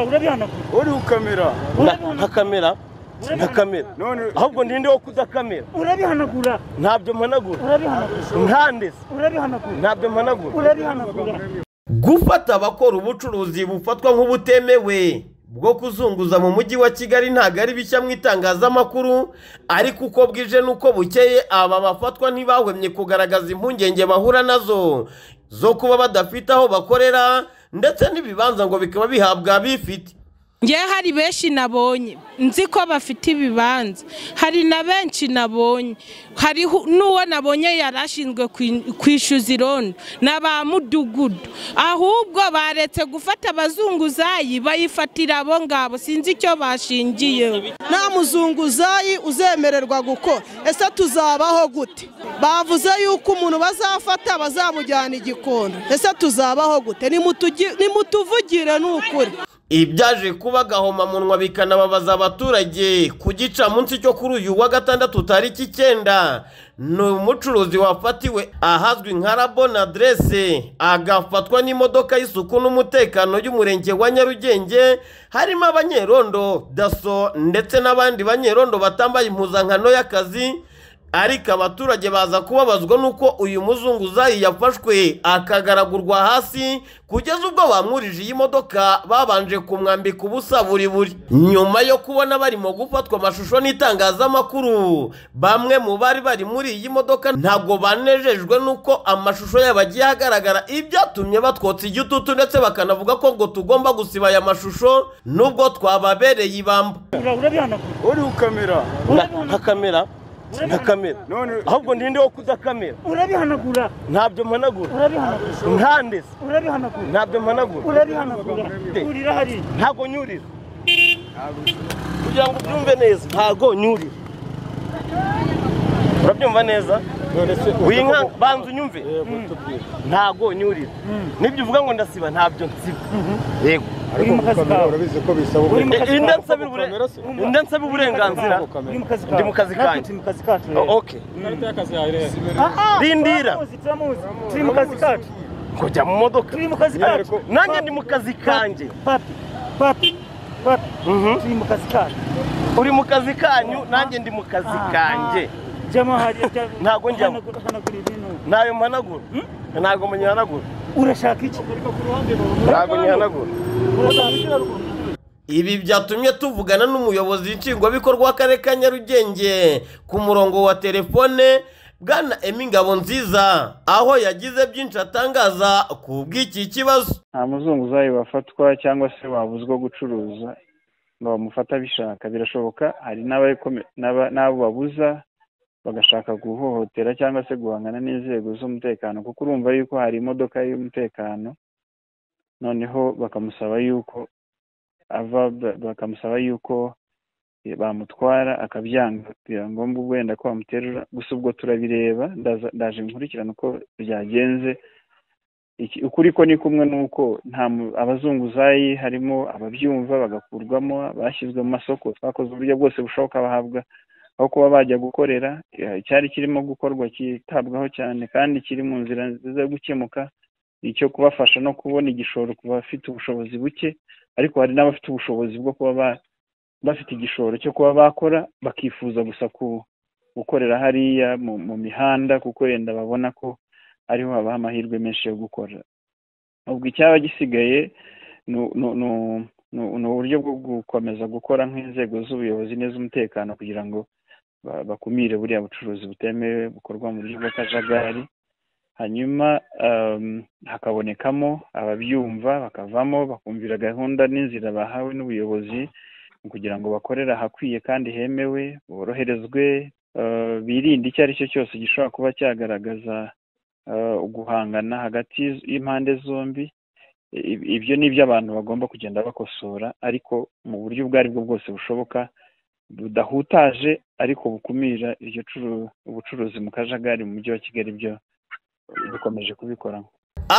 urabihanagura uri ukamera urabihanagura ntakamera ntakamera none ahubwo ndinde wo kudakamera urabihanagura ntabyo mpanagura urabihanagura ntandese urabihanagura ntabyo mpanagura urabihanagura gufata abakora ubucuruzi bufatwa nk'ubutemewe bwo kuzunguza mu mujyi wa kigali ntabwo ari bishya mu itangazamakuru ariko uko bwije n'uko bukeye aba bafatwa ntibahwemye kugaragaza impungenge bahura nazo zo kuba badafite aho bakorera ndetse n'ibibanza ngo bikaba bihabwa abifite ngewe hari benshi nabonye nzi ko bafite ibibanza hari na benshi nabonye hari n'uwo nabonye yari ashinzwe kwishyuza irondo ni abamudugudu ahubwo baretse gufata abazunguzayi bayifatira abo ngabo sinzi icyo bashingiyeho nta muzunguzayi uzemererwa gukora ese tuzabaho gute bavuze yuko umuntu bazafata bazamujyana igikondo ese tuzabaho gute Nimutugi- nimutuvugire ni ukuri ibi byaje kuba agahomamunwa bikanababaza abaturage ku gicamunsi cyo kuri uyu wa gatandatu tariki icyenda ni umucuruzi wafatiwe ahazwi nka rabona aderese agafatwa n'imodoka y'isuku n'umutekano y'umurenge wa nyarugenge harimo abanyerondo daso ndetse n'abandi banyerondo batambaye impuzankano y'akazi ariko abaturage baza kubabazwa n'uko uyu muzunguzayi yafashwe akagaragurwa hasi kugeza ubwo bamwurije iyi modoka babanje kumwambika ubusa buri buri nyuma yo kubona barimo gufatwa amashusho n'itangazamakuru bamwe mu bari bari muri iyi modoka ntabwo banejejwe n'uko amashusho yabo agiye agaragara ibyatumye batwotsa igitutu ndetse bakanavuga ko ngo tugomba gusiba aya mashusho nubwo twababereye ibamba urabihanagura uri ukamera ntakamera ntakamera none ahubwo ndinde wo kudakamera urabihanagura ntabyo mpanagura urabihanagura ntandese urabihanagura ntabyo mpanagura urabihanagura urira hariya ntago nyurira kugira ngo ubyumve neza ntago nyurira urabyumva neza winka banza unyumve ntago nyurira n'ibyo uvuga ngo ndasiba ntabyo nsiba yego uri mu kazi kawe urabizi ko bisaba uri mu kazi kawe Eh, nda nsabira ubure- kamera se? nda nsabira uburenganzira uri mu kazi kawe Ndi mu kazi Natwe kanjye. turi mu kazi kacu rero. O- ok Ah, ah, Rindira. turamuzi, turamuzi. turi mu kazi kacu kujya mu modoka turi mu kazi kacu nanjye ndi mu kazi kanjye papi papi papi turi mu kazi kacu uri mu kazi kanyu nanjye ndi mu kazi kanjye jama hariya jya- Ntago njyamo. hanagura- hanagura ibintu ntayo mpanagura ntabwo munyihanagura urashaka iki ntabwo nyihanagura Ibi byatumye tuvugana n'umuyobozi nshingwabikorwa w'akarere ka Nyarugenge ku murongo wa telefone Bwana Emi Ngabonziza aho yagize byinshi atangaza ku bw'iki kibazo. nta muzunguzayi wafatwa cyangwa se wabuzwa gucuruza ngo bamufate abishaka birashoboka hari n'ababikome- n'aba- n'abo babuza bagashaka guhohotera cyangwa se guhangana n'inzego z'umutekano kuko urumva yuko hari imodoka y'umutekano noneho bakamusaba yuko ava ba- bakamusaba yuko eh, bamutwara akabyanga bira ngombwa ubwo wenda ko bamuterura gusa ubwo turabireba ndaza- ndaje nkurikirana uko byagenze iki- ukuri ko ni kumwe n'uko nta mu- abazunguzayi harimo ababyumva bagakurwamo bashyizwe mu masoko twakoze uburyo bwose bushoboka bahabwa aho kuba bajya gukorera eh, icyari kirimo gukorwa cyitabwaho cyane kandi kiri mu nzira nziza yo gukemuka icyo kubafasha no kubona igishoro ku bafite ubushobozi buke ariko hari n'abafite ubushobozi bwo kuba ba- bafite igishoro cyo kuba bakora bakifuza gusa ku- gukorera hariya mu mu mihanda kuko wenda babona ko ariho habaho amahirwe menshi yo gukora ubwo icyaba gisigaye ni ni- ni- ni- ni uburyo bwo gukomeza gukora nk'inzego z'ubuyobozi n'iz'umutekano kugira ngo ba- bakumire buriya bucuruzi butemewe bukorwa mu buryo bw'akajagari hanyuma em, hakabonekamo ababyumva bakavamo bakumvira gahunda n'inzira bahawe n'ubuyobozi kugira ngo bakorere ahakwiye kandi hemewe boroherezwe eh, birinde icyo ari cyo cyose gishobora kuba cyagaragaza eh, guhangana hagati y'iz- y'impande zombi I- ibyo ni ibyo abantu bagomba kugenda bakosora ariko mu buryo ubwo ari bwo bwose bushoboka budahutaje ariko bukumira iryo curu- ubucuruzi mu kajagari mu mujyi wa kigali byo dukomeje kubikora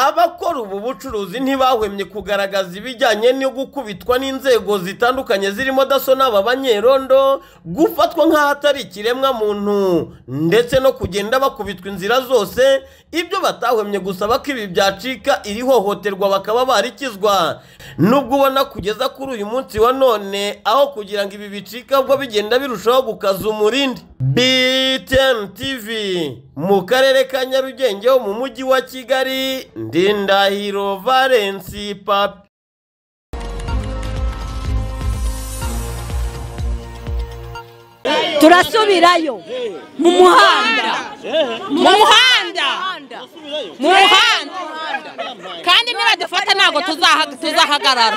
abakora ubu bucuruzi ntibahwemye kugaragaza ibijyanye no gukubitwa n'inzego zitandukanye zirimo daso n'aba banyerondo gufatwa nk'ahatari ikiremwa muntu ndetse no kugenda bakubitwa inzira zose ibyo batahwemye gusaba ko ibi byacika iri hohoterwa bakaba barikizwa nubwo ubona kugeza kuri uyu munsi wa none aho kugira ngo ibi bicika ubwo bigenda birushaho gukaza umurindi btn tv mu karere ka nyarugenge ho mu mujyi wa kigali ndindahiro valensi papi turasubirayo mu muhanda mu muhanda mu muhanda kandi nibadufata ntabwo tuzaha- tuzahagarara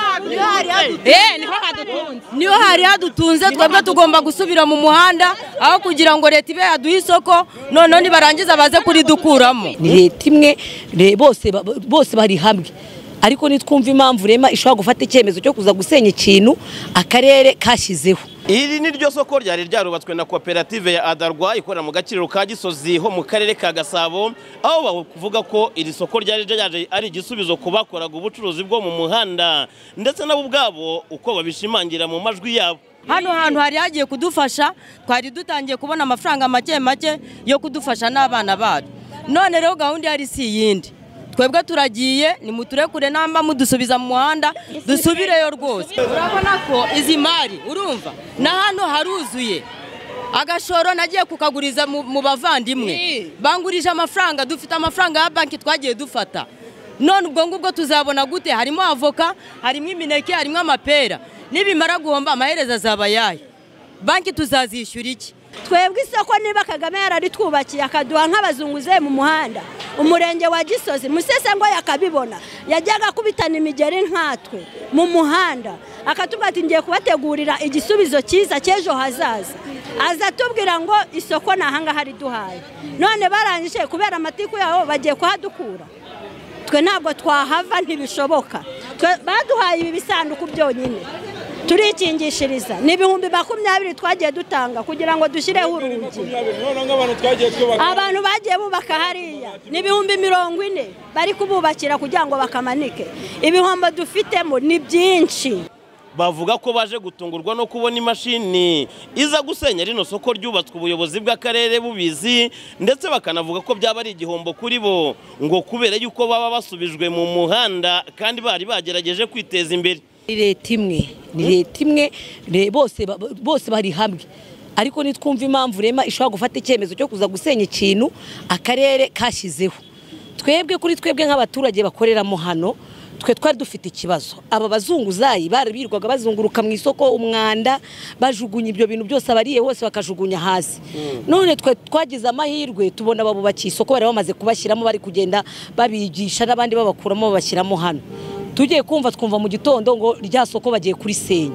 Eh, niho hadutunze niyo hari hadutunze twebwe tugomba gusubira mu muhanda aho kugira ngo leta ibe yaduha isoko noneho nibarangiza baze kuridukuramo ni leta imwe re- bose ba- bose bari hamwe ariko nitwumva impamvu rema ishobora gufata icyemezo cyo kuza gusenya ikintu akarere kashyizeho iri ni ryo soko ryari ryarubatswe na koperative ya adarwa ikorera mu gaciro ka gisozi ho mu karere ka gasabo aho bavuga ko iri soko ryari ryaje ari igisubizo ku bakoraga ubucuruzi bwo mu muhanda ndetse nabo ubwabo uko babishimangira mu majwi yabo hano hantu hari hagiye kudufasha twari dutangiye kubona amafaranga make make yo kudufasha n'abana bacu none rero gahunda ihari si iyindi twebwe turagiye nimuturekure namba mudusubiza mu muhanda dusubireyo rwose urabona ko izi mari urumva na hano haruzuye agashoro nagiye kukaguriza mu mu bavandimwe bangurije amafaranga dufite amafaranga ya banki twagiye dufata none ubwo ngubwo tuzabona gute harimo avoka harimo imineke harimo amapera nibimara guhomba amaherezo azaba ayahe banki tuzazishyura iki twebwe isoko niba kagame yararitwubakiye akaduha nk'abazunguzayi mu muhanda umurenge wa gisozi musesengwa yakabibona yajyaga akubitana imigeri nkatwe mu muhanda akatubwira ati ngiye kubategurira igisubizo cyiza cy'ejo hazaza aza atubwira ngo isoko ni ahangaha riduhaye none barangije kubera amatiku yabo bagiye kuhadukura twe ntabwo twahava ntibishoboka Twe- baduhaye ibi bisanduku byonyine turikingishiriza ni ibihumbi makumyabiri twagiye dutanga kugira ngo dushyireho urugi abantu bagiye bubaka hariya ni ibihumbi mirongo ine bari kububakira kugira ngo bakamanike ibihombo dufitemo ni byinshi bavuga ko baje gutungurwa no kubona imashini iza gusenya rino soko ryubatswe ubuyobozi bw'akarere bubizi ndetse bakanavuga ko byaba ari igihombo kuri bo ngo kubera yuko baba basubijwe mu muhanda kandi bari bagerageje kwiteza imbere ni leta imwe ni leta imwe re- bose ba- bose bari hamwe ariko nitwumva impamvu rema ishobora gufata icyemezo cyo kuza gusenya ikintu akarere kashyizeho twebwe kuri twebwe nk'abaturage bakoreramo hano twe twari dufite ikibazo aba bazunguzayi bari birirwaga bazunguruka mu isoko umwanda bajugunya ibyo bintu byose abariye bose bakajugunya hasi none twe twagize amahirwe tubona babubakiye isoko bari bamaze kubashyiramo bari kugenda babigisha n'abandi babakuramo babashyiramo hano tugiye kumva twumva mu gitondo ngo rya soko bagiye kurisenya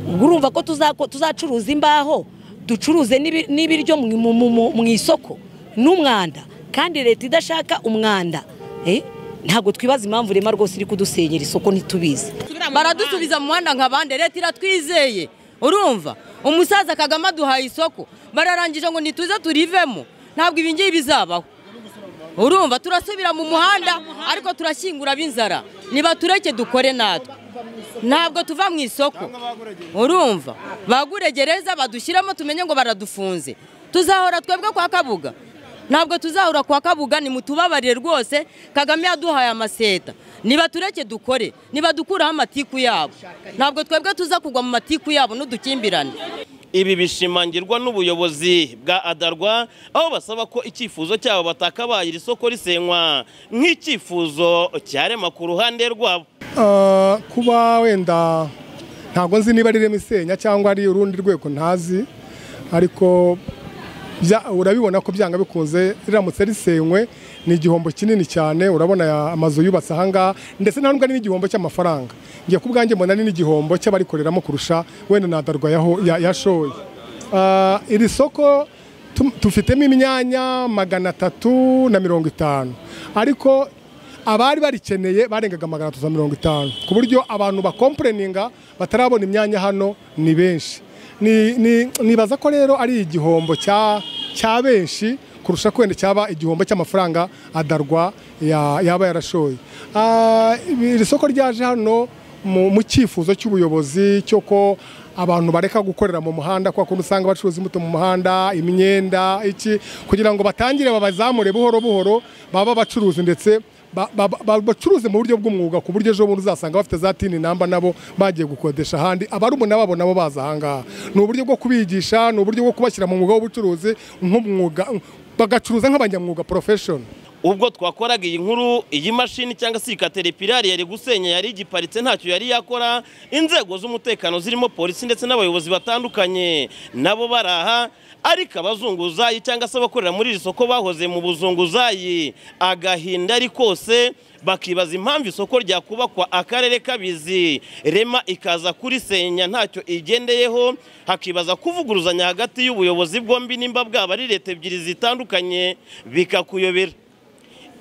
ubwo urumva ko tuzako- tuzacuruza imbaho ducuruze n'ibi- n'ibiryo mu- mu- mu mu- mu isoko n'umwanda kandi leta idashaka umwanda eh, ntabwo twibaza impamvu rema rwose iri kudusenyera isoko ntitubizi baradusubiza mu muhanda nk'abandi leta iratwizeye urumva umusaza kagame aduhaye isoko bararangije ngo ntituze turivemo ntabwo ibi ngibi bizabaho urumva turasubira mu muhanda ariko turashyingura b'inzara nibatureke dukore natwe ntabwo tuva mu isoko urumva baguregereza badushyiramo tumenye ngo baradufunze tuzahora twebwe kwa kabuga ntabwo tuzahora kwa kabuga ni mutubabarire rwose kagame yaduhaye amaseta niba tureke dukore niba dukuraho amatiku yabo ntabwo twebwe tuza kugwa mu matiku yabo n'udukimbirane ibi bishimangirwa n'ubuyobozi bwa adarwa aho basaba ko icyifuzo cyabo batakabaye iri soko risenywa nk'icyifuzo cyarema ku ruhande rwabo Ah, kuba wenda ntabwo nzi niba ari rema isenya cyangwa ari urundi rwego ntazi ariko bya- urabibona ko byanga bikunze riramutse risenywe ni igihombo kinini cyane urabona aya amazu yubatse ahangaha ndetse nta nubwo ari n'igihombo cy'amafaranga ngiye ku bwanjye mbona ari n'igihombo cy'abarikoreramo kurusha wenda nadarwa yaho- ya- yashoye Ah, iri soko tu- tufitemo imyanya magana atatu na mirongo itanu ariko abari barikeneye barengaga magana atatu na mirongo itanu ku buryo abantu bakomporeninga batarabona imyanya hano ni benshi Ni- ni- nibaza ko rero ari igihombo cya cya benshi kurusha kwenda cyaba igihombo cy'amafaranga adarwa ya- yaba yarashoye Ah, ibi- iri soko ryaje hano mu mu cyifuzo cy'ubuyobozi cyo ko abantu bareka gukorera mu muhanda kwa kuntu usanga bacuruza imbuto mu muhanda imyenda iki kugira ngo batangire babazamure buhoro buhoro baba bacuruzi ndetse ba- ba- ba- bacuruze mu buryo bw'umwuga ku buryo ejo bundi uzasanga bafite za tini namba nabo bagiye gukodesha ahandi abarumuna babo nabo baza ahangaha ni uburyo bwo kubigisha ni uburyo bwo kubashyira mu mwuga w'ubucuruzi nk'umwuga bagacuruza nk'abanyamwuga profession ubwo twakoraga iyi nkuru iyi mashini cyangwa se iyi katerepirari yari gusenya yari igiparitse ntacyo yari yakora inzego z'umutekano zirimo polisi ndetse n'abayobozi batandukanye nabo baraha ariko abazunguzayi cyangwa se abakorera muri iri soko bahoze mu buzunguzayi agahinda ari kose bakibaza impamvu isoko ryakubakwa akarere kabizi rema ikaza kurisenya ntacyo igendeyeho hakibaza kuvuguruzanya hagati y'ubuyobozi bwombi nimba bwaba ari leta ebyiri zitandukanye bikakuyobera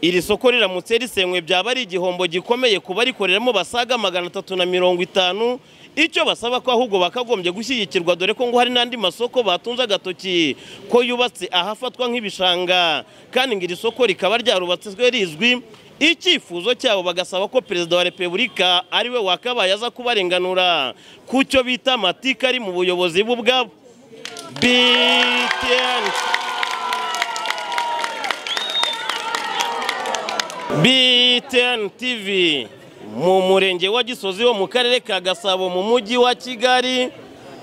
iri soko riramutse risenywe byaba ari igihombo gikomeye ku barikoreramo basaga magana atatu na mirongo itanu icyo basaba ko ahubwo bakagombye gushyigikirwa dore ko ngo hari n'andi masoko batunze agatoki ko yubatse ahafatwa nk'ibishanga kandi ngo iri soko rikaba ryarubatswe rizwi icyifuzo cyabo bagasaba ko perezida wa repubulika ariwe wakabaye aza kubarenganura ku cyo bita amatika ari mu buyobozi bw'ubwabo BTN BTN TV mu murenge wa Gisozi wo mu karere ka Gasabo mu mujyi wa Kigali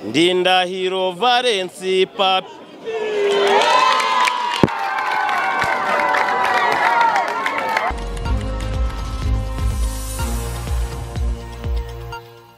Ndindahiro Valence Papi